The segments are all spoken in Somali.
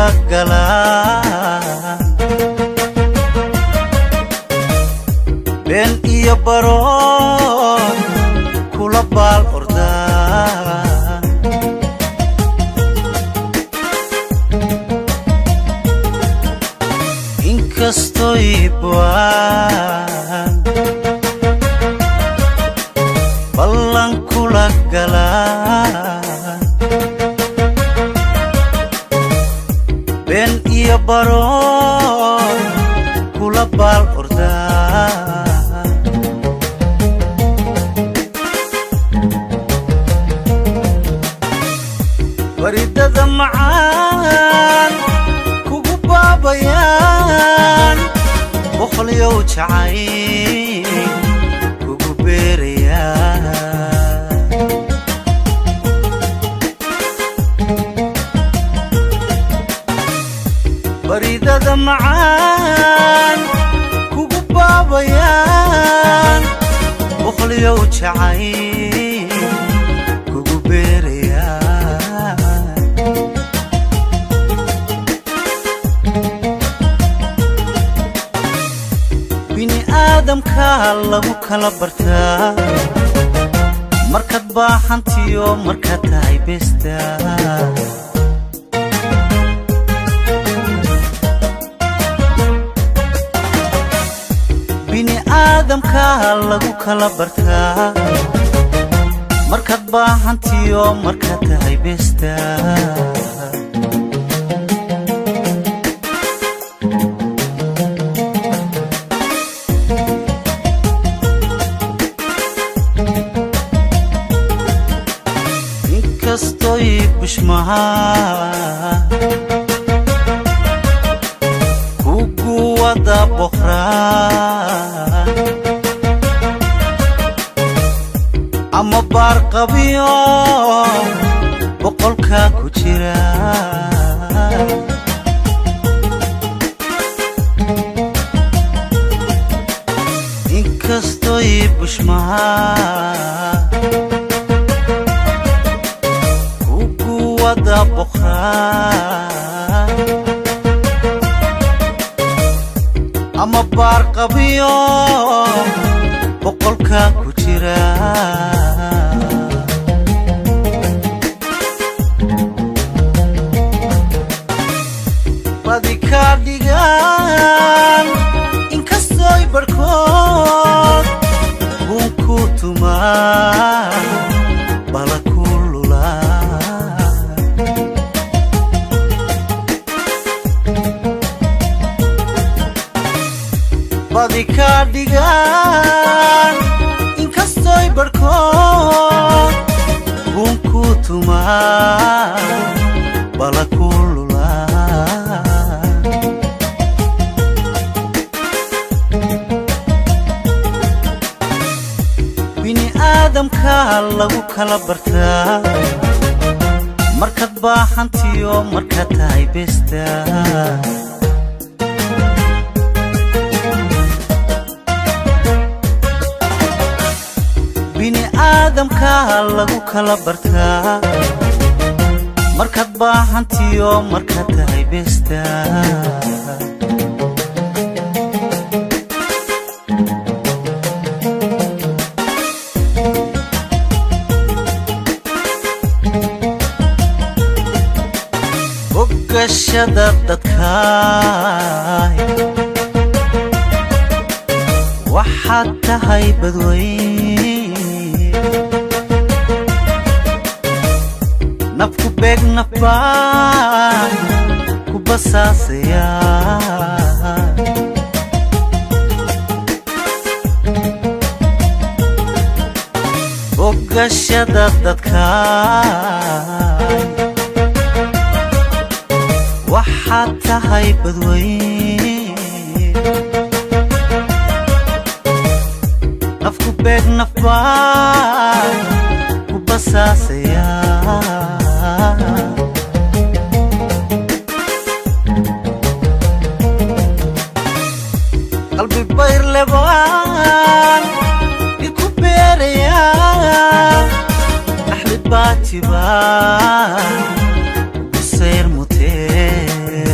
kula galaan been iyo baroon kula baal ordaan inkastoy buaan ballan kula galaan been iyo baroon kula baal ordaan baridada macaan kugu baabayaan boqolyow jacayl kugu beerayaan baridada macaan kugu baabayaan boqolyow jacayl kugu beerayaan bini aadamka lagu kala bartaa markaad baaxantiyo markaad tahay besta bini aadamka lagu kala bartaa markaad baaxantiyo markaad tahay besta inkastoy bushmaha kugu wada boqraa ama baar qabiyo boqolka ku jira inkastoy bushmaha kugu wada boqraa ama baar qabiyo boqolka ku jira badi ka dhigaan inkastoy barhkood buun ku tumaa bala ku lulaa badi ka dhigaan inkastoy barhkood buun ku tumaa bala ku lulaa bini aadamka lagu kala bartaa markaad baaxantiyo markaad tahay besta bini aadamka lagu kala bartaa markaad baaxantiyo markaad tahay besta ogashada dadkaay waxaad tahay badweyn nafku beeg nafbaan ku basaasaya ogashada dadkaay waxaad tahay badweyn nafku beeg nafbaan ku basaasaya qalbi bayr lebaan iku beeraya axli baatibaan busayr mutee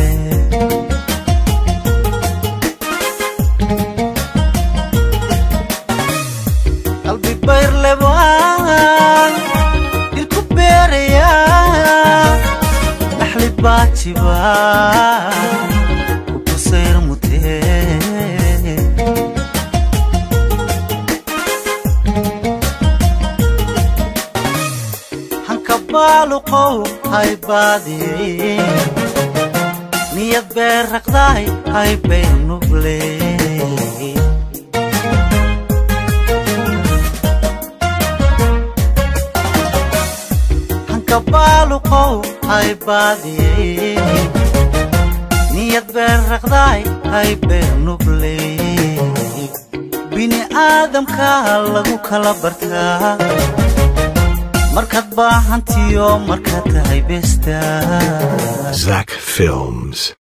baajiba ubusayr mutee hanka baaluqow haybaadiyey niyad beer raqdaay haybay nugle hanka baaluqow haybaadiyey niyad beer raqdaay haybay nugle bini aadamka lagu kala bartaa markaad baahantiyo markaad tahay beestaa Zach Films.